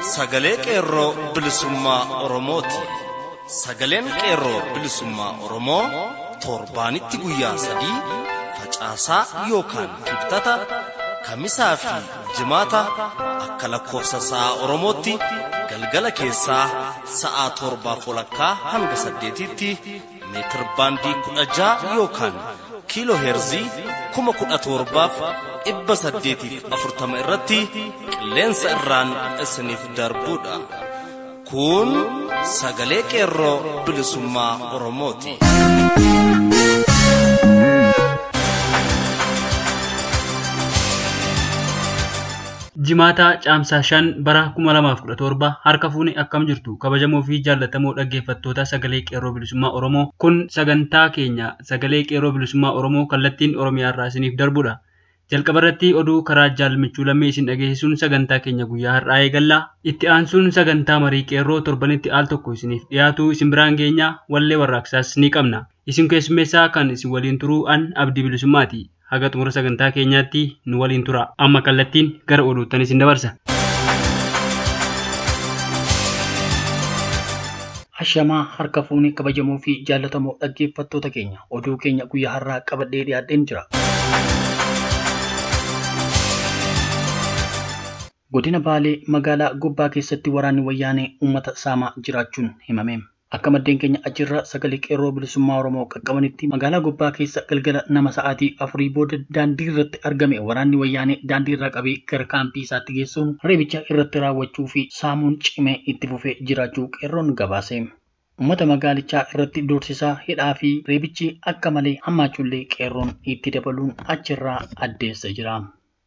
sagalee qeerroo bilisummaa Oromooti. Sagaleen qeerroo bilisummaa Oromoo torbaanitti guyyaa sadii facaasaa yookaan kibxata kamisaa fi jimaata akka lakkoofsa sa'a Oromootti galgala keessaa sa'a torbaaf walakkaa hanga saddeetitti meetir baandii kudha ja'a yookaan kiiloo heerzii kuma kudha torbaaf dhibba saddeetiif afurtama irratti qilleensa irraan isiniif darbuudha. Kun sagalee qeerroo bilisummaa Oromooti. Jimaataa Caamsaa shan bara 2017 harka fuune akkam jirtu kabajamoo fi jaallatamoo dhaggeeffattoota sagalee qeerroo bilisummaa Oromoo kun sagantaa keenya sagalee qeerroo bilisummaa Oromoo kallattiin Oromiyaa irraa isiniif darbudha. Jalqaba irratti oduu karaa jaalmichuu lammee isin dhageessisuun sagantaa keenya guyyaa har'aa eegalla. Itti aansuun sagantaa marii qeerroo torbanitti al tokko isiniif dhiyaatu isin biraan geenya wallee warraaqsaas ni qabna. Isin keessummeessaa kan isin waliin turuu an abdii bilisummaati. haga xumura sagantaa keenyaatti nu waliin tura amma kallattiin gara oduuttan isin dabarsa. Ashamaa harka fuunee kabajamoo fi jaallatamoo dhaggeeffattoota keenya oduu keenya guyyaa har'aa qabadhee dhiyaadheen jira. Godina Baalee magaalaa Gobbaa keessatti waraanni wayyaanee uummata saamaa jiraachuun himame. Akka maddeen keenya achirra sagalee qeerroo bilisummaa Oromoo qaqqabanitti magaalaa Gobbaa keessa galgala nama sa'aatii afurii booda daandii irratti argame waraanni wayyaanee daandii irraa qabee gara kaampii isaatti geessuun reebicha irratti raawwachuu fi saamuun cimee itti fufee jiraachuu qeerroon gabaase. Uummata magaalichaa irratti doorsisaa hidhaa fi reebichi akka malee hammaachuullee qeerroon itti dabaluun achirraa addeessa jira.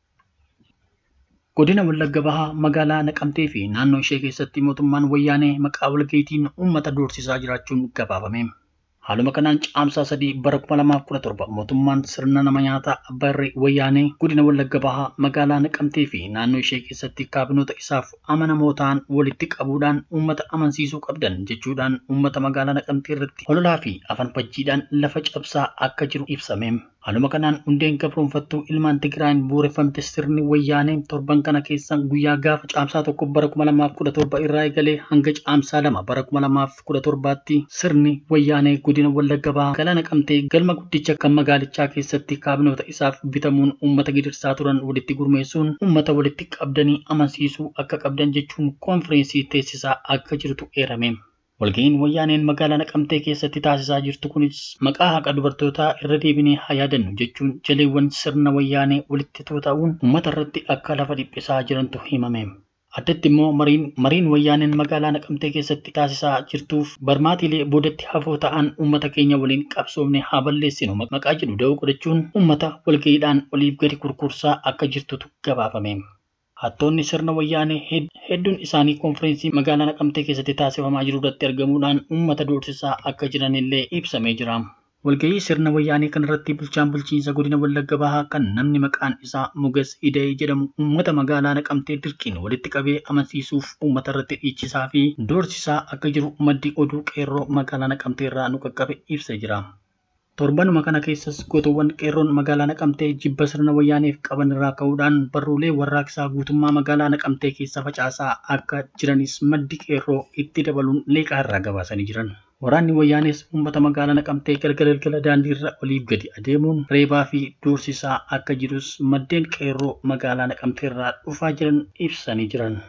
Godina Wallagga Bahaa magaalaa Naqamtee fi naannoo ishee keessatti mootummaan wayyaanee maqaa walga'iitiin uummata doorsisaa jiraachuun gabaafame. Haaluma kanaan caamsaa sadii bara 2017 mootummaan sirna nama nyaataa abbaa irree wayyaanee godina Wallagga Bahaa magaalaa Naqamtee fi naannoo ishee keessatti kaabinoota isaaf amanamoo ta'an walitti qabuudhaan uummata amansiisuu qabdan jechuudhaan uummata magaalaa Naqamtee irratti hololaa fi afaan fajjiidhaan lafa cabsaa akka jiru ibsame. Haaluma kanaan hundeen gabroonfattuu ilmaan Tigraayin bu'uureffamte sirni wayyaanee torban kana keessa guyyaa gaafa caamsaa tokko bara 2017 irraa eegalee hanga caamsaa lama bara 2017tti sirni wayyaanee godina Wallagga Bahaa magaalaa Naqamtee galma guddicha kan magaalichaa keessatti kaabinoota isaaf bitamuun uummata gidirsaa turan walitti gurmeessuun uummata walitti qabdanii amansiisuu akka qabdan jechuun koonfireensii teessisaa akka jirtu eerame. Walga'iin wayyaaneen magaalaa Naqamtee keessatti taasisaa jirtu kunis maqaa haqa dubartootaa irra deebinee haa yaadannu jechuun jaleewwan sirna wayyaanee walitti tuuta'uun uummata irratti akka lafa dhiphisaa jirantu himame. Addatti immoo mariin wayyaaneen magaalaa Naqamtee keessatti taasisaa jirtuuf barmaatiilee boodatti hafoo ta'an uummata keenya waliin qabsoomne haa balleessinu maqaa jedhu da'oo godhachuun uummata walga'iidhaan oliif gadi kurkursaa akka jirtutu gabaafame. Hattoonni sirna wayyaanee hedduun isaanii koonfireensii magaalaa Naqamtee keessatti taasifamaa jiru irratti argamuudhaan uummata doorsisaa akka jiranillee ibsamee jira. Walgahii sirna wayyaanee kanarratti bulchaan bulchiinsa godina Wallagga Bahaa kan namni maqaan isaa Mugas Ida'ee jedhamu uummata magaalaa Naqamtee dirqiin walitti qabee amansiisuuf uummata irratti dhiichisaa fi doorsisaa akka jiru maddi oduu qeerroo magaalaa Naqamtee irraa nu qaqqabe ibsee jira. Torbanuma kana keessas gootowwan qeerroon magaalaa Naqamtee jibba sirna wayyaaneef qaban irraa ka'uudhaan barruulee warraaqsaa guutummaa magaalaa Naqamtee keessa facaasaa akka jiranis maddi qeerroo itti dabaluun leeqaa irraa gabaasanii jiran. Waraanni wayyaanes uummata magaalaa Naqamtee galgala galgala daandii irra oliif gadi adeemuun reebaa fi doorsisaa akka jirus maddeen qeerroo magaalaa Naqamtee irraa dhufaa jiran ibsanii jiran.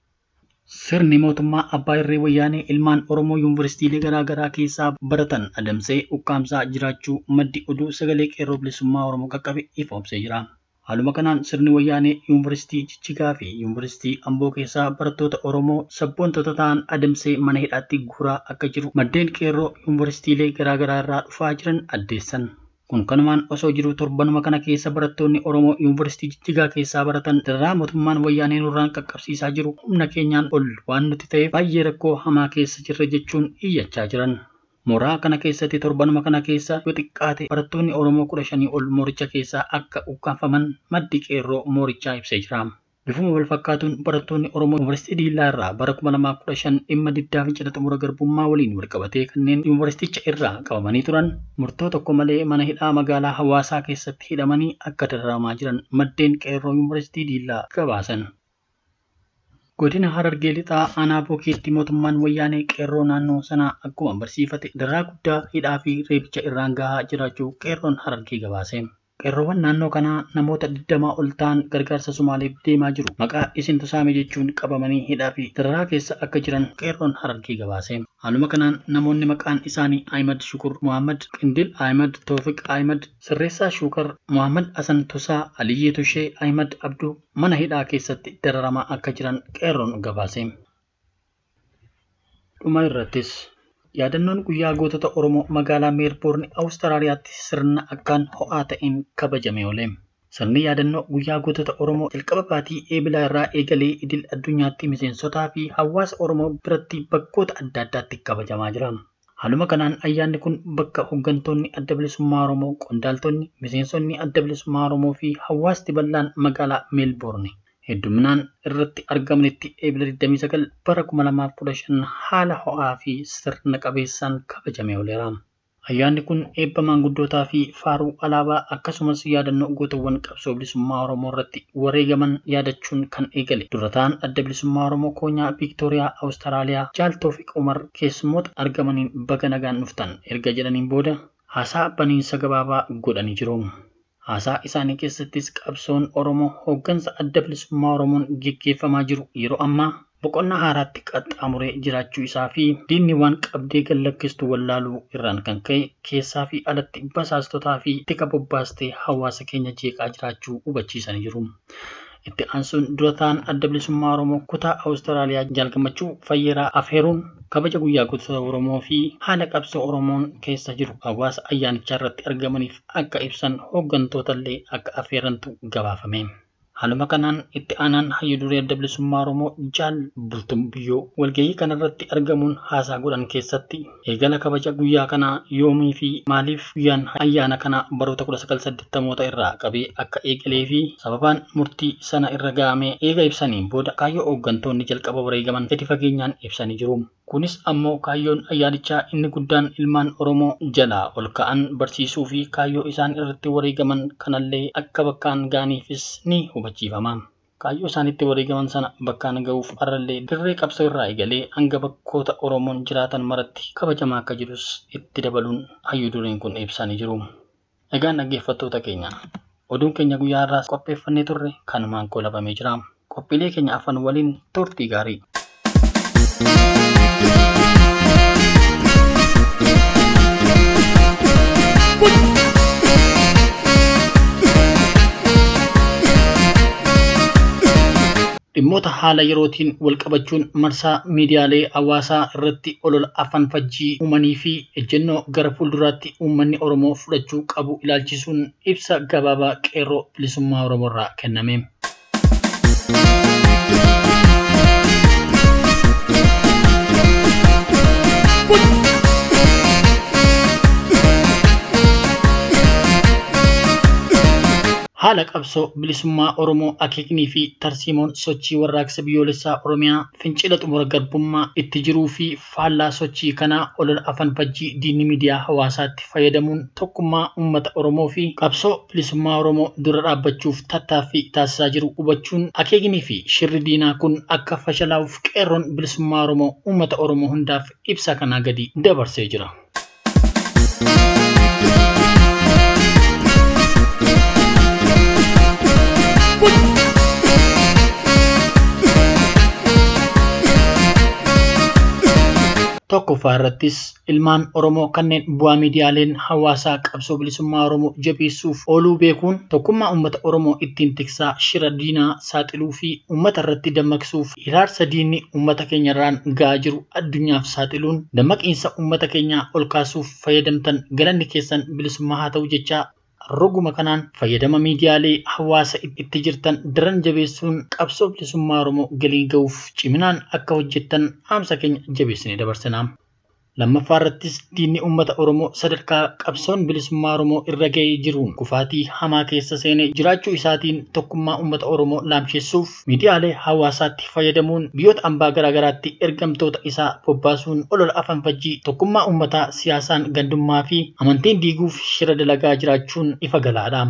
Sirni mootummaa abbaa irree wayyaanee ilmaan Oromoo yuunivarsiitiilee garaa garaa keessaa baratan adamsee ukkaamsaa jiraachuu maddi oduu sagalee qeerroo bilisummaa Oromoo qaqqabe ifoomsee jira. Haaluma kanaan sirni wayyaanee yuunivarsiitii Jijjigaa fi yuunivarsiitii Amboo keessaa barattoota Oromoo sabboontota ta'an adamsee mana hidhaatti guuraa akka jiru maddeen qeerroo yuunivarsiitiilee garaa garaa irraa dhufaa jiran addeessan. Kun kanumaan osoo jiru torbanuma kana keessa barattoonni Oromoo yuunivarsiitii Jijjigaa keessaa baratan dararaa mootummaan wayyaanee nurraan qaqqabsiisaa jiru humna keenyaan ol waan nuti ta'eef baay'ee rakkoo hamaa keessa jirra jechuun iyyachaa jiran. Mooraa kana keessatti torbanuma kana keessa yoo xiqqaate barattoonni Oromoo kudha shanii ol mooricha keessaa akka ukkaanfaman maddi qeerroo moorichaa ibsee jira. Bifuma wal fakkaatuun barattoonni Oromoo Yuunivarsiitii Diillaa irraa bara 2015 dhimma diddaa fincila xumura garbummaa waliin walqabatee kanneen yuunivarsiiticha irraa qabamanii turan murtoo tokko malee mana hidhaa magaalaa hawaasaa keessatti hidhamanii akka dararamaa jiran maddeen qeerroo Yuunivarsiitii Diillaa gabaasan. Godina Harargee lixaa aanaa bookeetti mootummaan wayyaanee qeerroo naannoo sanaa akkuma barsiifate daraa guddaa hidhaa fi reebicha irraan gahaa jiraachuu qeerroon Harargee gabaase. Qeerroowwan naannoo kanaa namoota digdamaa ol ta'an gargaarsa Somaaleef deemaa jiru. Maqaa isintu saame jechuun qabamanii hidhaa fi dararaa keessa akka jiran qeerroon Harargee gabaase. Haaluma kanaan namoonni maqaan isaanii Ahimad Shukur Muhammad, Qindil Ahimad, Toofiq Ahimad, Sirreessaa Shukar, Muhammad Hasan Tusaa, Aliyyee Tushee, Ahimad Abduu mana hidhaa keessatti dararamaa akka jiran qeerroon gabaase. Dhuma irrattis yaadannoon guyyaa gootota Oromoo magaalaa Meelboorni Awustiraaliyaatti sirna akkaan ho'aa ta'een kabajame oole. Sirni yaadannoo guyyaa gootota Oromoo jalqaba baatii eebilaa irraa eegalee idil addunyaatti miseensotaa fi hawaasa Oromoo biratti bakkoota adda addaatti kabajamaa jira. Haaluma kanaan ayyaanni kun bakka hooggantoonni adda bilisummaa Oromoo, qondaaltonni, miseensonni adda bilisummaa Oromoo fi hawaasti bal'aan magaalaa Meelboorni hedduminaan irratti argamanitti eebila 29 bara 2015 haala ho'aa fi sirna qabeessaan kabajamee ooleera. Ayyaanni kun eebba maanguddootaa fi faaruu alaabaa akkasumas yaadannoo gootawwan qabsoo bilisummaa Oromoo irratti wareegaman yaadachuun kan eegale. Dura ta'an adda bilisummaa Oromoo koonyaa Viiktooriyaa Awustiraaliyaa Jaaltoo fi Umar keessummoota argamaniin baga nagaan dhuftan erga jedhaniin booda haasaa baniinsa gabaabaa godhanii jiru. Haasaa isaanii keessattis qabsoon Oromoo hooggansa adda bilisummaa Oromoon geggeeffamaa jiru yeroo ammaa boqonnaa haaraatti qaxxaamuree jiraachuu isaa fi diinni waan qabdee gallakkistu wallaaluu irraan kan ka'e keessaa fi alatti basaastotaa fi tika bobbaastee hawaasa keenya jeeqaa jiraachuu hubachiisanii jiru. Itti aansuun dura ta'an adda bilisummaa Oromoo kutaa Awustiraaliyaa jaalgamachuu fayyeeraa afeeruun kabaja guyyaa gootota Oromoo fi haala qabsoo Oromoon keessa jiru hawaasa ayyaanichaa irratti argamaniif akka ibsan hooggantootallee akka afeerantu gabaafame. Haaluma kanaan itti aanaan hayyu duree adda bilisummaa Oromoo Jaal Bultum Biyyoo walgahii kanarratti argamuun haasaa godhan keessatti eegala kabaja guyyaa kanaa yoomii fi maaliif guyyaan ayyaana kanaa baroota 1980moota irraa qabee akka eegalee fi sababaan murtii sana irra ga'amee eega ibsaniin booda kaayyoo hooggantoonni jalqaba wareegaman gadi fageenyaan ibsanii jiru. Kunis ammoo kaayyoon ayyaanichaa inni guddaan ilmaan Oromoo jalaa ol ka'an barsiisuu fi kaayyoo isaan irratti wareegaman kanallee akka bakkaan ga'aniifis ni hubachiifama. Kaayyoo isaanitti wareegaman sana bakkaan ga'uuf har'allee dirree qabsoo irraa eegalee hanga bakkoota Oromoon jiraatan maratti kabajamaa akka jirus itti dabaluun hayyu dureen kun ibsanii jiru. Egaan dhaggeeffattoota keenya oduun keenya guyyaa irraas qopheeffannee turre kanumaan goolabamee jira. Qophiilee keenya afan waliin turtii gaarii. dhimmoota haala yerootiin wal qabachuun marsaa miidiyaalee hawaasaa irratti olola afaan fajjii uumanii fi ejjennoo gara fuulduraatti uummanni Oromoo fudhachuu qabu ilaalchisuun ibsa gabaabaa qeerroo bilisummaa Oromoo irraa kenname. haala qabsoo bilisummaa Oromoo akeeknii fi tarsiimoon sochii warraaqsa biyyoolessaa Oromiyaa fincila xumura garbummaa itti jiruu fi faallaa sochii kanaa olola afaan fajjii diinni miidiyaa hawaasaatti fayyadamuun tokkummaa uummata Oromoo fi qabsoo bilisummaa Oromoo dura dhaabbachuuf tattaaffii taasisaa jiru hubachuun akeeknii fi shirri diinaa kun akka fashalaa'uuf qeerroon bilisummaa Oromoo uummata Oromoo hundaaf ibsa kanaa gadi dabarsee jira. tokkoffaa irrattis ilmaan Oromoo kanneen bu'aa miidiyaaleen hawaasaa qabsoo bilisummaa Oromoo jabeessuuf ooluu beekuun tokkummaa uummata Oromoo ittiin tiksaa shira diinaa saaxiluu fi uummata irratti dammaqsuuf hiraarsa diinni uummata keenya irraan ga'aa jiru addunyaaf saaxiluun dammaqiinsa uummata keenyaa ol kaasuuf fayyadamtan galanni keessan bilisummaa haa ta'u jechaa roguma kanaan fayyadama miidiyaalee hawaasa itti jirtan daran jabeessuun qabsoo bilisummaa Oromoo galii ga'uuf ciminaan akka hojjettan dhaamsa keenya jabeessinee dabarsinaa. Lammaffaa irrattis diinni uummata Oromoo sadarkaa qabsoon bilisummaa Oromoo irra ga'ee jiruun kufaatii hamaa keessa seenee jiraachuu isaatiin tokkummaa uummata Oromoo laamsheessuuf miidiyaalee hawaasaatti fayyadamuun biyyoota ambaa garaagaraatti ergamtoota isaa bobbaasuun olola afaan fajjii tokkummaa uummataa siyaasaan gandummaa fi amantiin diiguuf shira dalagaa jiraachuun ifa galaadha.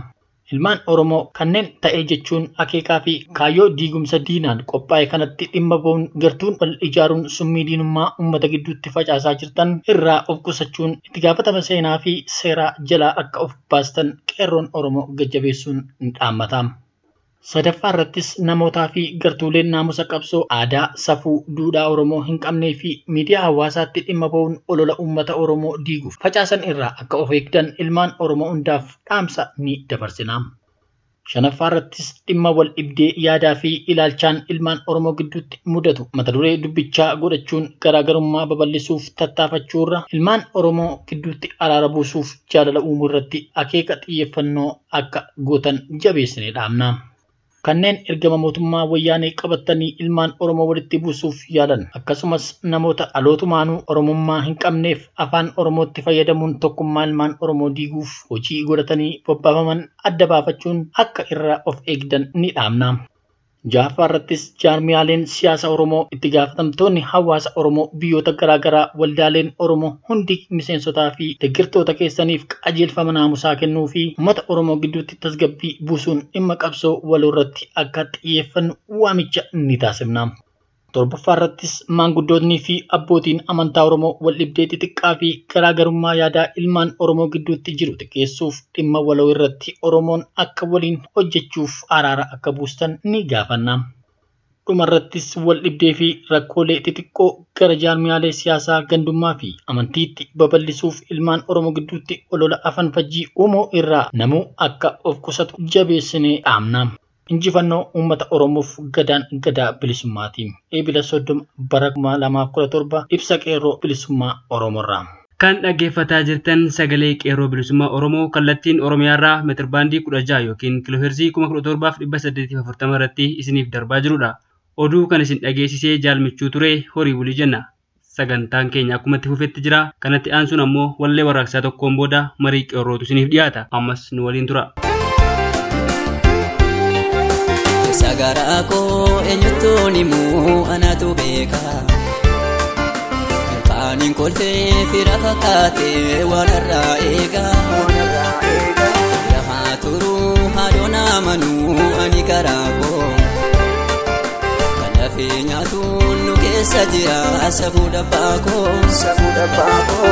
Ilmaan Oromoo kanneen ta'ee jechuun akeekaa fi kaayyoo diigumsa diinaan qophaa'e kanatti dhimma ba'uun gartuun wal ijaaruun summii diinummaa uummata gidduutti facaasaa jirtan irraa of qusachuun itti gaafatama seenaa fi seeraa jalaa akka of baastan qeerroon Oromoo gajjabeessuun ni dhaammata. Sadaffaa irrattis namootaa fi gartuuleen naamusa qabsoo aadaa, safuu, duudhaa Oromoo hin qabnee fi miidiyaa hawaasaatti dhimma ba'uun olola uummata Oromoo diiguuf facaasan irraa akka of eegdan ilmaan Oromoo hundaaf dhaamsa ni dabarsina. Shanaffaa irrattis dhimma wal dhibdee yaadaa fi ilaalchaan ilmaan Oromoo gidduutti mudatu mata duree dubbichaa godhachuun garaagarummaa babal'isuuf tattaafachuurra ilmaan Oromoo gidduutti araara buusuuf jaalala uumuu irratti akeeka xiyyeeffannoo akka gootan jabeessinee dhaamna. kanneen ergama mootummaa wayyaanee qabatanii ilmaan Oromoo walitti buusuuf yaalan akkasumas namoota dhalootumaanuu Oromummaa hin qabneef afaan Oromootti fayyadamuun tokkummaa ilmaan Oromoo diiguuf hojii godhatanii bobbaafaman adda baafachuun akka irraa of eegdan ni dhaamna. Jaaffaa irrattis jaarmiyaaleen siyaasa Oromoo itti gaafatamtoonni hawaasa Oromoo biyyoota garaagaraa waldaaleen Oromoo hundi miseensotaa fi deeggartoota keessaniif qajeelfama naamusaa kennuu fi uummata Oromoo gidduutti tasgabbii buusuun dhimma qabsoo waloo irratti akka xiyyeeffannu waamicha ni taasifna. Torbaffaa irrattis maanguddootnii fi abbootiin amantaa Oromoo wal dhibdee xixiqqaa fi garaagarummaa yaadaa ilmaan Oromoo gidduutti jiru xiqqeessuuf dhimma waloo irratti Oromoon akka waliin hojjechuuf araara akka buustan ni gaafanna. dhumarrattis wal dhibdee fi rakkoolee xixiqqoo gara jaarmiyaalee siyaasaa gandummaa fi amantiitti babal'isuuf ilmaan Oromoo gidduutti olola afan fajjii uumuu irraa namuu akka of qusatu jabeessinee dhaamna. Injifannoo uummata Oromoof gadaan gadaa bilisummaatiin eebila soddoma bara kuma lamaaf kudha torba ibsa qeerroo bilisummaa Oromoorraa. Kan dhaggeeffataa jirtan sagalee qeerroo bilisummaa Oromoo kallattiin Oromiyaarraa meetirbaandii kudha jaha yookiin kiilooheerzii kuma kudha torbaaf dhibba saddeetiif afurtama irratti isiniif darbaa jirudha. Oduu kan isin dhageessisee jaalmichuu ture horii bulii jenna. Sagantaan keenya akkuma itti fufetti jira. Kanatti aansuun ammoo wallee warraaqsaa tokkoon booda marii qeerrootu isiniif dhiyaata. Ammas nu waliin tura. Sagaraa koo eenyutu ni muu anatu beeka. Ilkaaniin kolfee fira fakkaatee walirraa eega. Lahaa turuu haadhoon amanuu ani garaa koo. Kan lafee nyaatuun nu keessa jira safuu dhabbaa koo. Safuu dhabbaa koo.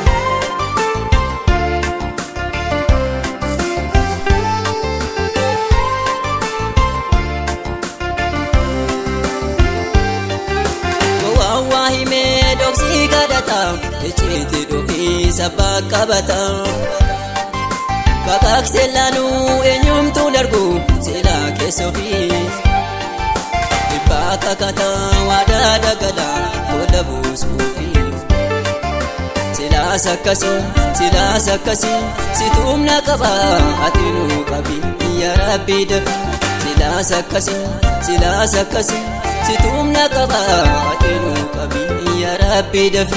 Waawaa himee dhoksii kadhata icciitii dhufii sabbaa qabata. Kakaaksee laanuu eenyumtuu darbu silaa keessa ofii. Dhibbaa kakata waadaa dagala booda buusuufi. Silaas akkasii silaas akkasii situumna qaba ati nuu qabi yaa rabbii dafi. Silaas akkasii silaas akkasii. situumna qaba ati nuu qabi yaa rabbii dafi.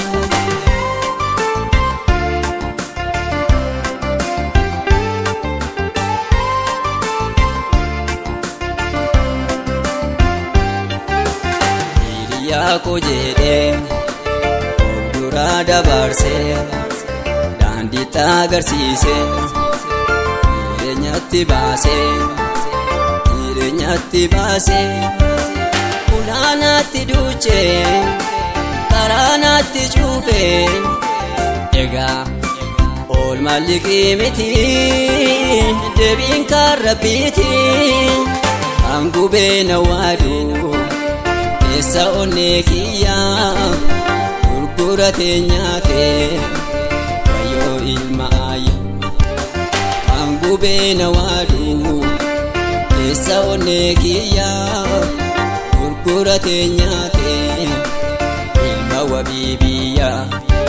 Hiriyaa koo jedhee fuulduraa dabarsee daandiitti agarsiisee jireenyatti baasee jireenyatti baasee. Kulaanaatti duuchee karaanaatti cuufee egaa oolmaa liqii miti deebiin kan rabbiiti hangubee na waadu keessa onnee kiyyaa gurguratee nyaatee wayyoo ilma ayyaa hangubee na waadu keessa onnee kiyyaa. gurguratee nyaatee ilma wabii biyyaa.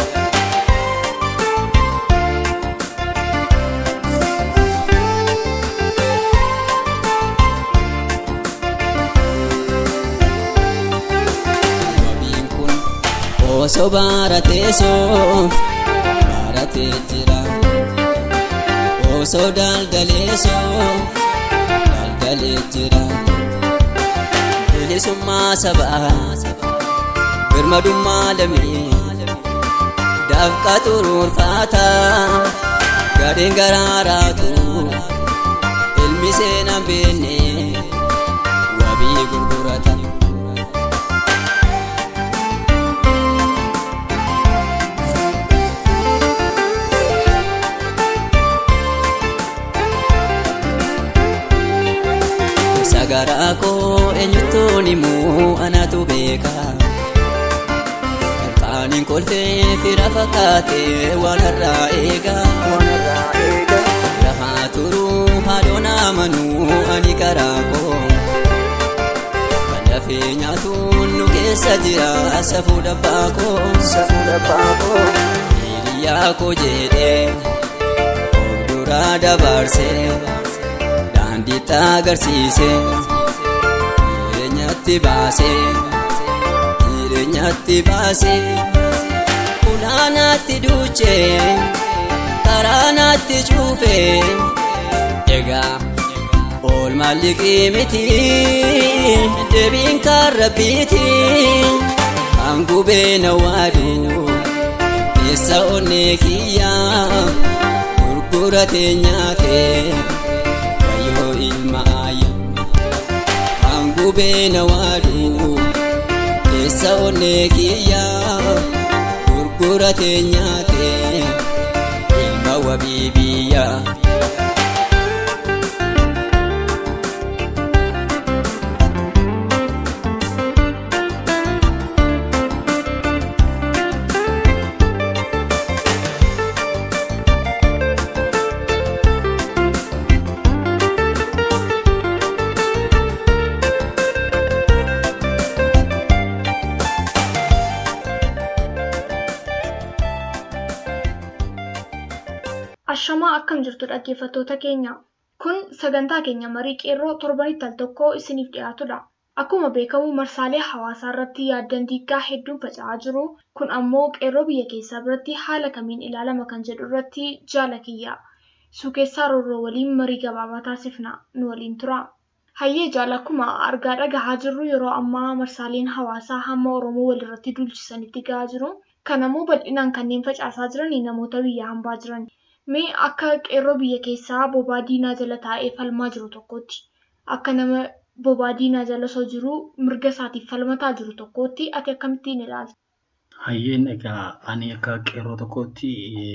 Wabiin kun osoo baratee soo baratee jira. Osoo daldalee soo daldalee jira. bilisummaa sabaa birmadummaa lamee dafqa xuruurfaata gadheen garaaraatu namni seenaan beenne wabii gurgurata. Sagaraa koo eenyutuun himuu anatu beeka. Ilkaaniin kolfee fira fakkaatee waan irraa eega. Lahaa turuu haadhoon amanuu ani karaa koo. Kan dafee nyaatuun nu keessa jira safuu dhabbaa koo. Hiriyaa koo jedhee of duraa dabarsee. daandiitti agarsiise jireenyatti baase jireenyatti baase ulaanaatti duuche karaa naatti cuufe egaa oolmaa liqii miti deebiin kan rabbiiti kan gubee na waadu keessa onnee kiyyaa gurguratee nyaatee. yoo ilma ayya kan gubee na waadu keessa onnee kiyyaa gurguratee nyaate ilma wabii biyyaa. Ashamaa akkam jirtu dhaggeeffattoota keenya. Kun sagantaa keenya marii qeerroo torbanitti al tokko isiniif dhiyaatudha. Akkuma beekamu marsaalee hawaasaa irratti yaaddan diiggaa hedduun faca'aa jiru. Kun ammoo qeerroo biyya keessaa biratti haala kamiin ilaalama kan jedhu irratti jaala kiyya. Suukeessaa roorroo waliin marii gabaabaa taasifna. Nu waliin tura. Hayyee jaala akkuma argaa dhagahaa jirru yeroo ammaa marsaaleen hawaasaa hamma Oromoo walirratti dulchisanitti gahaa jiru. Kanammoo bal'inaan kanneen facaasaa jiran namoota biyya hambaa jiran. Mee akka qeerroo biyya keessaa bobaa diinaa jala taa'ee falmaa jiru tokkotti akka nama bobaa diinaa jala osoo jiru mirga isaatiif falmataa jiru tokkotti ati akkamittiin ilaalta? Hayyeen egaa ani akka qeerroo tokkotti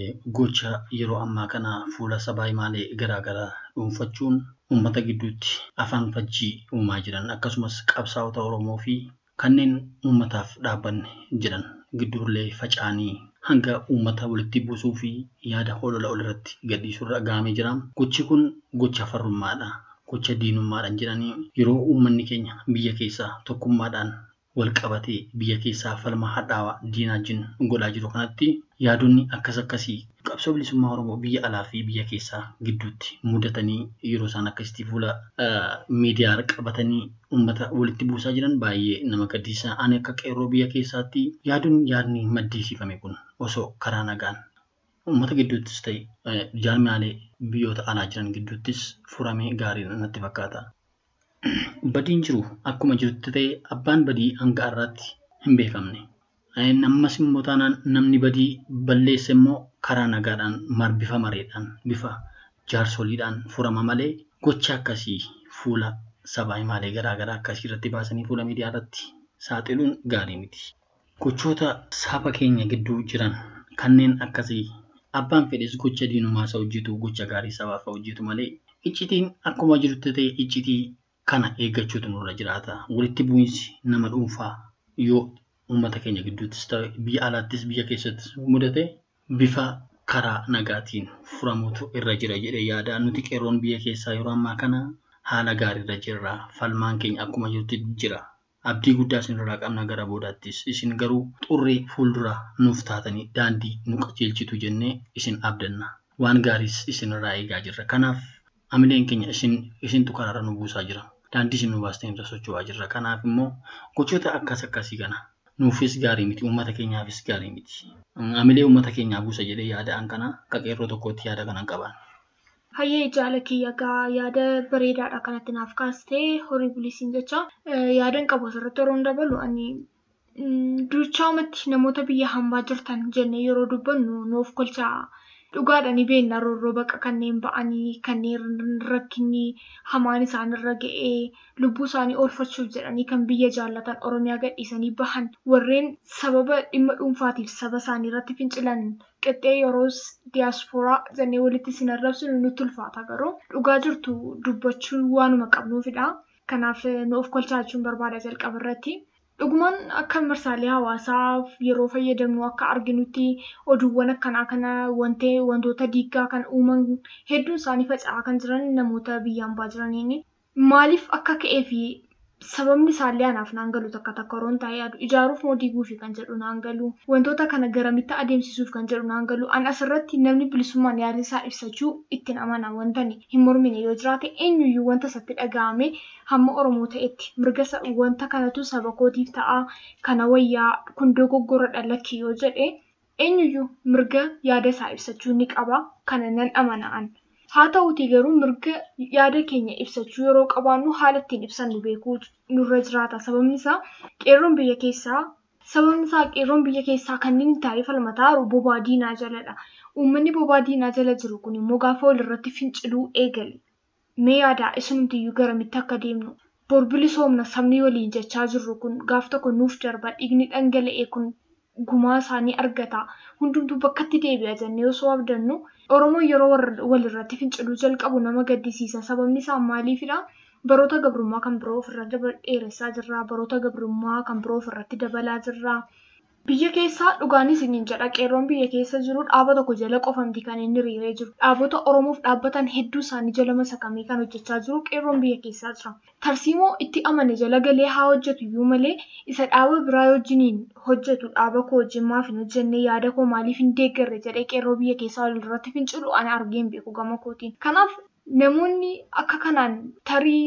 gocha yeroo ammaa kana fuula sabaa himaalee garaagaraa dhuunfachuun uummata gidduutti afaan fajjii uumaa jiran akkasumas qabsaa'ota Oromoo fi kanneen uummataaf dhaabbanne jiran gidduullee faca'anii hanga uummata walitti buusuu fi yaada holola olirratti gadhiisurra gahamee jira. Gochi kun gocha farrummaadha. Gocha diinummaadhaan jedhanii yeroo uummanni keenya biyya keessaa tokkummaadhaan wal qabatee biyya keessaa falma hadhaawaa diinaa wajjin godhaa jiru kanatti yaadonni akkas akkasii qabsoo bilisummaa Oromoo biyya alaa fi biyya keessaa gidduutti mudatanii yeroo isaan akkasitti fuula miidiyaa qabatanii uummata walitti buusaa jiran baay'ee nama gaddisiisa. Ani akka qeerroo biyya keessaatti yaaduun yaadni maddisiifame kun osoo karaa nagaan uummata gidduuttis ta'e jaarmiyaalee biyyoota alaa jiran gidduuttis furamee gaariin natti fakkaata. Badiin jiru akkuma jirutti ta'e abbaan badii hanga har'aatti hin beekamne. Ammas immoo taanaan namni badii balleesse immoo karaa nagaadhaan bifa mareedhaan bifa jaarsoliidhaan furama malee gocha akkasii fuula sabaa himaalee garaagaraa akkasii irratti baasanii fuula miidiyaa irratti saaxiluun gaarii miti. Gochoota saba keenya gidduu jiran kanneen akkasii abbaan fedhes gocha diinummaa isa hojjetu gocha gaarii sabaaf hojjetu malee iccitiin akkuma jirutti ta'e iccitii kana eeggachuutu nurra jiraata. Walitti bu'iinsi nama dhuunfaa yoo uummata keenya gidduuttis ta'e biyya alaattis biyya keessattis mudate bifa karaa nagaatiin furamuutu irra jira jedhee yaada. Nuti qeerroon biyya keessaa yeroo ammaa kana haala gaariirra jirra. Falmaan keenya akkuma jirutti jira. Abdii guddaa isinirraa qabna gara boodaattis. Isin garuu xurree fuuldura nuuf taatanii daandii nu qajeelchitu jennee isin abdanna. Waan gaariis isinirraa eegaa jirra. Kanaaf amileen keenya isin isintu karaarra nu buusaa jira. Daandii isin nu baastanii irra socho'aa jirra. Kanaaf immoo gochoota akkas akkasii kana nuufis gaarii miti uummata keenyaafis gaarii miti. Amilee uummata keenyaa buusa jedhee yaada'an kana akka qeerroo tokkotti yaada kanan qaban. Hayyee jaala kiyya gaa yaada bareedaadha kanatti naaf kaastee horii bilisiin jecha yaadan qabu asirratti yeroo dabalu ani duuchaamatti namoota biyya hambaa jirtan jennee yeroo dubbannu nuuf kolcha dhugaadha ni beekna roorroo baqa kanneen ba'anii kanneen rakkinni hamaan isaanirra ga'ee lubbuu isaanii oolfachuuf jedhanii kan biyya jaallatan oromiyaa gadhiisanii bahan warreen sababa dhimma dhuunfaatiif saba isaanii irratti fincilan qixxee yeroo diyaaspooraa jennee walitti isin arrabsinu nutti ulfaata garuu dhugaa jirtu dubbachuu waanuma qabnuufidha. Kanaaf nu of kolchaachuun barbaada jalqaba irratti. Dhugumaan akka marsaalee hawaasaa yeroo fayyadamnu akka arginutti oduuwwan akkanaa kana wantoota diigaa kan uuman hedduun isaanii faca'aa kan jiran namoota biyyaan baa jiraniini. Maaliif akka ka'ee fi sababni isaallee anaaf naan galu takka takka yeroon taa'ee yaadu ijaaruuf moo diiguufi kan jedhu naan galu wantoota kana garamitti adeemsisuuf kan jedhu naan galu an asirratti namni bilisummaan yaada isaa ibsachuu ittiin amana wantani hin mormine yoo jiraate eenyuyyuu wanta isatti dhaga'ame hamma oromoo ta'etti mirga wanta kanatu saba kootiif ta'a kana wayyaa kun dogoggora dhalakkii yoo jedhe eenyuyyuu mirga yaada isaa ibsachuu ni qaba kana nan amana'an. Haa ta'uutii garuu mirga yaada keenya ibsachuu yeroo qabaannu haala ittiin ibsannu beekuu nurra jiraata. Sababni isaa qeerroon biyya keessaa sababni isaa qeerroon biyya keessaa kanneen taa'ee falmataa jiru bobaa diinaa jaladha. Uummanni bobaa diinaa jala jiru kun immoo gaafa walirratti finciluu eegale. Mee yaadaa isinumtiyyuu garamitti akka deemnu bor bilisoomna sabni waliin jechaa jirru kun gaaf tokko nuuf darba dhiigni dhangala'e kun gumaa isaanii argata. Hundumtuu bakkatti deebi'a jennee osoo abdannu Oromoon yeroo walirratti finciluu jalqabu nama gaddisiisa. Sababni isaa maaliifidha? Baroota gabrummaa kan biroo ofirra dheeressaa jirra. Baroota gabrummaa kan biroo ofirratti dabalaa jirra. Biyya keessaa dhugaanis isiniin jedha qeerroon biyya keessa jiru dhaaba tokko jala qofamti kan inni hiriiree jiru. Dhaabota Oromoof dhaabbatan hedduu isaanii jala masakamee kan hojjechaa jiru qeerroon biyya keessaa jira. Tarsiimoo itti amane jala galee haa hojjetu iyyuu malee isa dhaaba biraa wajjiniin hojjetu dhaaba koo wajjin maaf hin hojjenne yaada koo maaliif hin deeggarre jedhee qeerroo biyya keessaa walirratti fincilu ani argeen beeku gama kootiin. Kanaaf namoonni akka kanaan tarii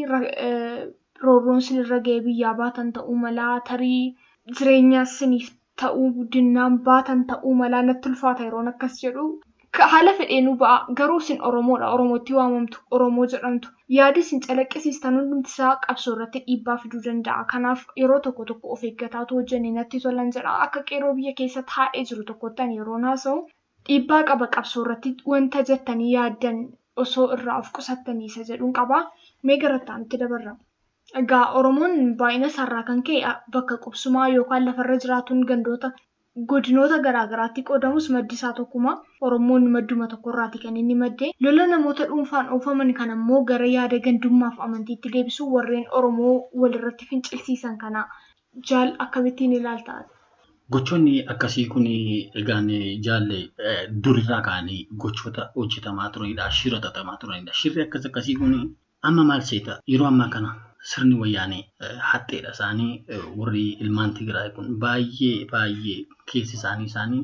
roorroon sinirra ga'ee biyyaa baatan ta'uu malaa tarii jireenya siniif ta'uu guddinaan baatan ta'uu malaa natti ulfaata yeroon akkas jedhu. Haala fedheenuu ba'a garuu isin Oromoodha. Oromootti waamamtu. Oromoo jedhamtu. Yaada isin calaqqisiistan hundumti isaa qabsoo irratti dhiibbaa fiduu danda'a. Kanaaf yeroo tokko tokko of eeggataatu hojjenne natti tolan jedha. Akka qeerroo biyya keessa taa'ee jiru tokkottan yeroon haasa'u dhiibbaa qaba qabsoo irratti wanta jettanii yaaddan osoo irraa of qusattanii isa jedhuun qaba. Mee garattaanitti dabarra. Egaa Oromoon baay'ina isaarraa kan ka'e bakka qubsumaa yookaan lafarra jiraatuun gandoota godinoota garaagaraatti qoodamus maddi isaa tokkuma. Oromoon madduma tokkorraati kan inni madde. Lola namoota dhuunfaan oofaman kan ammoo gara yaada gandummaaf amantiitti deebisuu warreen Oromoo walirratti fincilsiisan kana jaal akkamittiin ilaaltaa? Gochoonni akkasii kun egaan jaalle durirraa ka'anii gochoota hojjetamaa turanidha. Shira xaxamaa turanidha. Shirri akkas akkasii kun amma maal seeta? Yeroo ammaa kana sirni wayyaanee haxxeedha isaanii warri ilmaan Tigraay kun baay'ee baay'ee keessi isaanii isaanii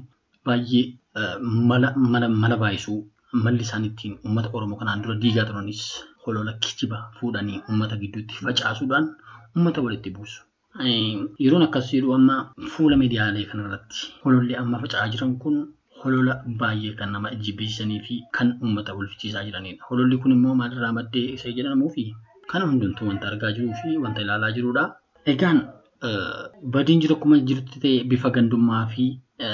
baay'ee mala mala mala baay'isuu malli isaan ittiin uummata Oromoo kanaan dura diigaa turanis holola kijiba fuudhanii uummata gidduutti facaasuudhaan uummata walitti buusu. Yeroon akkas jedhu amma fuula miidiyaalee kanarratti hololli amma faca'aa jiran kun holola baay'ee kan nama jibbisiisanii fi kan uummata walfichiisaa jiranidha. Hololli kun immoo maalirraa maddee isa jedhamuufi kana hundumtuu wanta argaa jiruu fi wanta ilaalaa jirudha. Egaan badiin jiru akkuma jirutti ta'e bifa gandummaa fi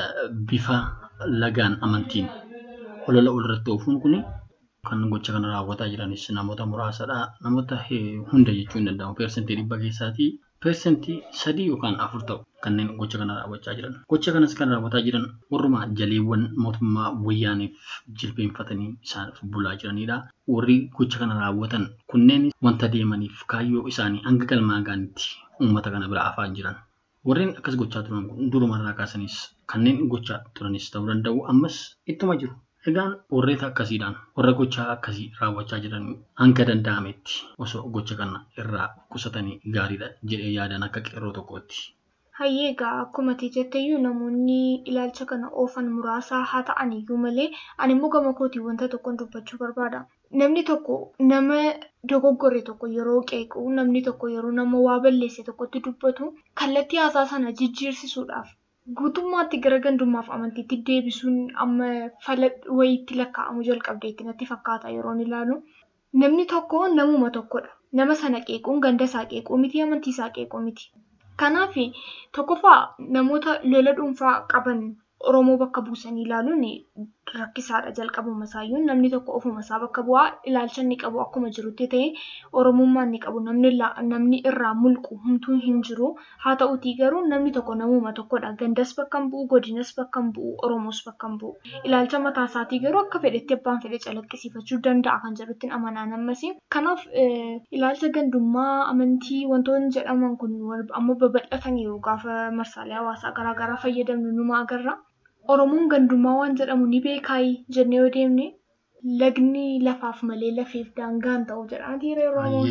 bifa lagaan amantiin holola walirratti oofuun kun kan gocha kana raawwataa jiranis namoota muraasadha. Namoota hunda jechuu hin danda'amu. Persentii dhibba keessaatii persentii sadii yookaan afur ta'u kanneen gocha kana raawwachaa jiran. Gocha kanas kan raawwataa jiran warrumaa jaleewwan mootummaa wayyaaniif jilbeenfatanii isaaniif bulaa jiranidha. Warri gocha kana raawwatan kunneen wanta deemaniif kaayyoo isaanii hanga galmaa gaanitti uummata kana bira afaan jiran. Warreen akkas gochaa turan kun durumarraa kaasanis kanneen gochaa turanis ta'uu danda'u ammas ittuma jiru. Egaan warreeta akkasiidhaan warra gochaa akkasii raawwachaa jiran hanga danda'ametti osoo gocha kana irraa qusatanii gaariidha jedhee yaadan akka qeerroo tokkootti. Hayyee egaa akkuma jetteyyuu namoonni ilaalcha kana oofan muraasaa haa ta'an iyyuu malee ani immoo gama kootii wanta tokkoon dubbachuu barbaada. Namni tokko nama dogoggore tokko yeroo qeequ namni tokko yeroo nama waa balleesse tokkotti dubbatu kallattii haasaa sana jijjiirsisuudhaaf guutummaatti gara gandummaaf amantiitti deebisuun amma fala wayiitti lakkaa'amu jalqabdeetti natti fakkaata yeroon ilaalu. Namni tokko namuma tokkodha. Nama sana qeequun ganda isaa qeequu miti amantii isaa qeequu miti. Kanaaf tokkoffaa namoota lola dhuunfaa qaban Oromoo bakka buusanii ilaaluun rakkisaadha jalqabuma isaayyuu namni tokko ofuma isaa bakka bu'aa ilaalcha inni qabu akkuma jirutti ta'e Oromummaa inni qabu namni irraa mulqu humtuu hin jiru haa ta'utii garuu namni tokko namuma tokkodha gandas bakka hin bu'u godinas bakka hin bu'u Oromoos bakka hin bu'u ilaalcha mataa isaatii garuu akka fedhetti abbaan fedhe calaqqisiifachuu danda'a kan jedhutti amanaan ammas kanaaf ilaalcha gandummaa amantii wantoonni jedhaman kun amma babal'ataniiru gaafa marsaalee hawaasaa garaagaraa fayyadamnu numa agarra. Oromoon gandummaa waan jedhamu ni beekaayi jennee yoo deemne lagni lafaaf malee lafeef daangaan ta'u jedhaati Oromoon.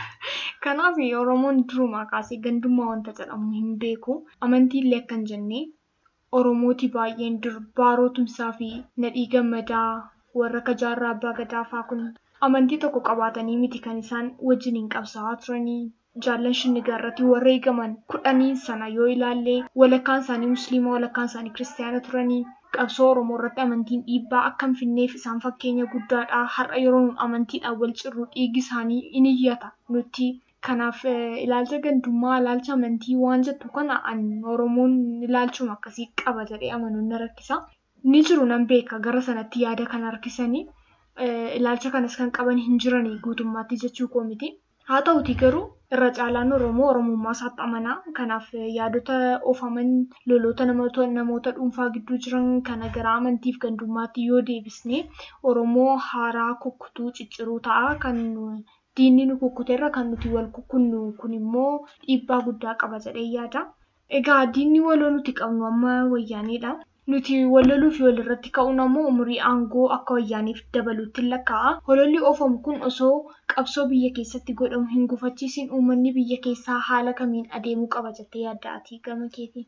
Kanaaf Oromoon durumaa kaasee gandummaa wanta jedhamu hin beeku. Amantiillee akkan jennee Oromooti baay'een dur baaroo tumsaa fi nadhii gammadaa warra akka jaarraa abbaa gadaa fa'aa kun amantii tokko qabaatanii miti kan isaan wajjiniin qabsaa'aa turanii jaallan shinnigaa irratti warra eegaman kudhanii sana yoo ilaalle walakkaan isaanii musliima walakkaan isaanii kiristaana turanii qabsoo oromoo irratti amantiin dhiibbaa akka hin finneef isaan fakkeenya guddaadha har'a yeroo nun amantiidhaan wal cirru dhiigi isaanii in iyyata nutti kanaaf ilaalcha gandummaa ilaalcha amantii waan jettu kana an oromoon ilaalchuma akkasii qaba jedhee amanuun na rakkisa ni jiru nan beeka gara sanatti yaada kan harkisanii ilaalcha kanas kan qaban hin jiranii guutummaatti jechuu koo miti. Haa ta'uti garuu irra caalaan Oromoo Oromummaa isaatti amanaa. Kanaaf yaadota oofaman loloota namoota dhuunfaa gidduu jiran kana gara amantiif gandummaatti yoo deebisne Oromoo haaraa kukkutuu cicciruu ta'a. Kan diinni nu kukkuteerra kan nuti wal kukkunnu kun immoo dhiibbaa guddaa qaba jedhee yaada. Egaa diinni waloo nuti qabnu amma wayyaaneedha. Nuti walloluuf walirratti ka'uun ammoo umurii aangoo akka wayyaaniif dabaluutti lakkaa'a. Hololli oofamu kun osoo qabsoo biyya keessatti godhamu hin gufachiisin uummanni biyya keessaa haala kamiin adeemuu qaba jettee yaadda ati gama keetiin.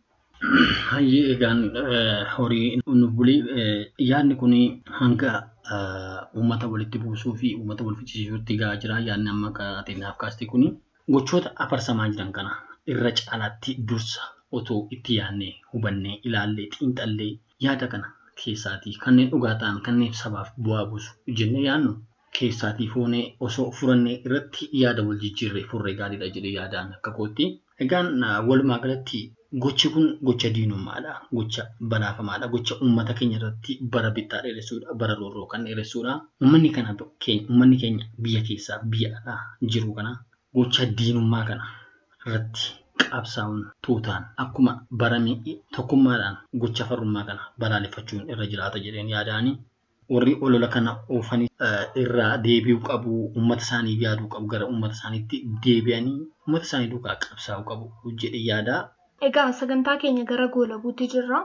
Hayyee egaan horii nu bulii yaadni kun hanga uummata walitti buusuu fi uummata wal fichisiisuutti gahaa jira. Yaadni amma ateenyaaf kaaste kun gochoota afarsamaa jiran kana irra caalaatti dursa otoo itti yaadnee hubannee ilaallee xiinxallee yaada kana keessaatii kanneen dhugaa ta'an kanneen sabaaf bu'aa buusu jennee yaadnu keessaatii foonee osoo furannee irratti yaada wal jijjiirree furree gaariidha jedhee yaadaan akka kootti. Egaan walumaa galatti gochi kun gocha diinummaadha. Gocha balaafamaadha. Gocha uummata keenya irratti bara bittaa dheeressuudha. Bara roorroo kan dheeressuudha. Uummanni kana uummanni keenya biyya keessaa biyya alaa jiru kana gocha diinummaa kana irratti qabsaa'uun tuutaan akkuma barame tokkummaadhaan gocha farrummaa kana balaaleffachuun irra jiraata jedheen yaadaani. Warri olola kana oofanii irraa deebi'uu qabu, uummata isaaniif yaaduu qabu, gara uummata isaaniitti deebi'anii uummata isaanii duukaa qabsaa'uu qabu jedhee yaada. Egaa sagantaa keenya gara goolabuutti jirra.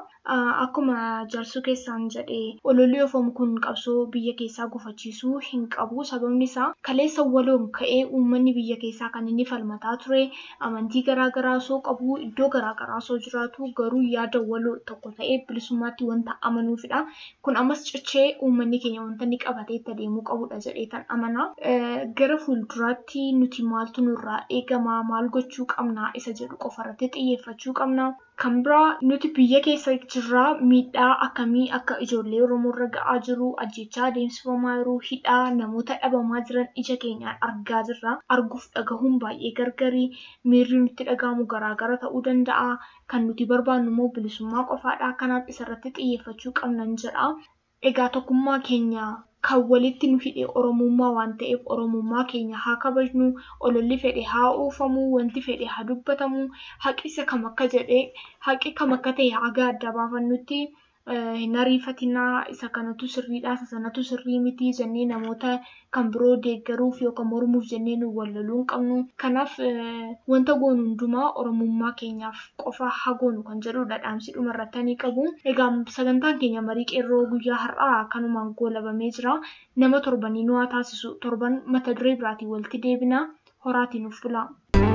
Akkuma jaarsuu keessaan jedhee ololli oofamu kun qabsoo biyya keessaa gufachiisuu hin qabu. Sababni isaa kaleessa waloon ka'ee uummanni biyya keessaa kan inni falmataa ture amantii garaagaraa osoo qabu iddoo garaagaraa osoo jiraatu garuu yaada waloo tokko ta'ee bilisummaatti wanta amanuufidha. Kun ammas cichee uummanni keenya wanta inni qabatee itti adeemuu qabudha jedhee tan amana. Gara fuulduraatti nuti maaltu nurraa eegama maal gochuu qabna isa jedhu qofarratti xiyyeeffachuu qabna. Kan biraa nuti biyya keessa jirraa miidhaa akkamii akka ijoollee Oromoo irra ga'aa jiru ajjechaa adeemsifamaa jiru hidhaa namoota dhabamaa jiran ija keenyaan argaa jirra. Arguuf dhagahuun baay'ee gargari miirri nutti dhagahamu garaagara ta'uu danda'a. Kan nuti barbaannu immoo bilisummaa qofaadha. Kanaaf isarratti xiyyeeffachuu qabnan jedha. Egaa tokkummaa keenya kan walitti nu hidhe Oromummaa waan ta'eef Oromummaa keenya haa kabajnu ololli fedhe haa oofamu wanti fedhe haa dubbatamu haqi isa kam akka jedhee haqi kam akka ta'e haga adda baafannutti hin ariifatinaa isa kanatu sirriidha isa sanatu sirrii miti jennee namoota kan biroo deeggaruuf yookaan mormuuf jennee nu walloluu hin qabnu. Kanaaf wanta goonu hundumaa Oromummaa keenyaaf qofa haa goonu kan jedhudha dhaamsi dhumarratti ni qabu. Egaa sagantaan keenya marii qeerroo guyyaa har'aa kanumaan goolabamee jira. Nama torbanii nu haa taasisu torban mata duree biraatiin walitti deebina horaatiin nuuf bula.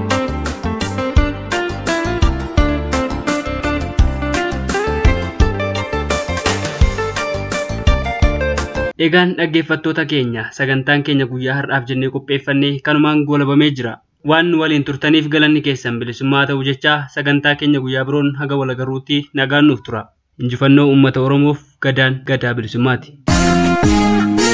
Egaan dhaggeeffattoota keenya sagantaan keenya guyyaa har'aaf jennee qopheeffannee kanumaan goolabamee jira. Waan nu waliin turtaniif galanni keessan bilisummaa ta'u jecha sagantaa keenya guyyaa biroon haga wal agarruutti nagaan nuuf tura. Injifannoo uummata Oromoof gadaan gadaa bilisummaati.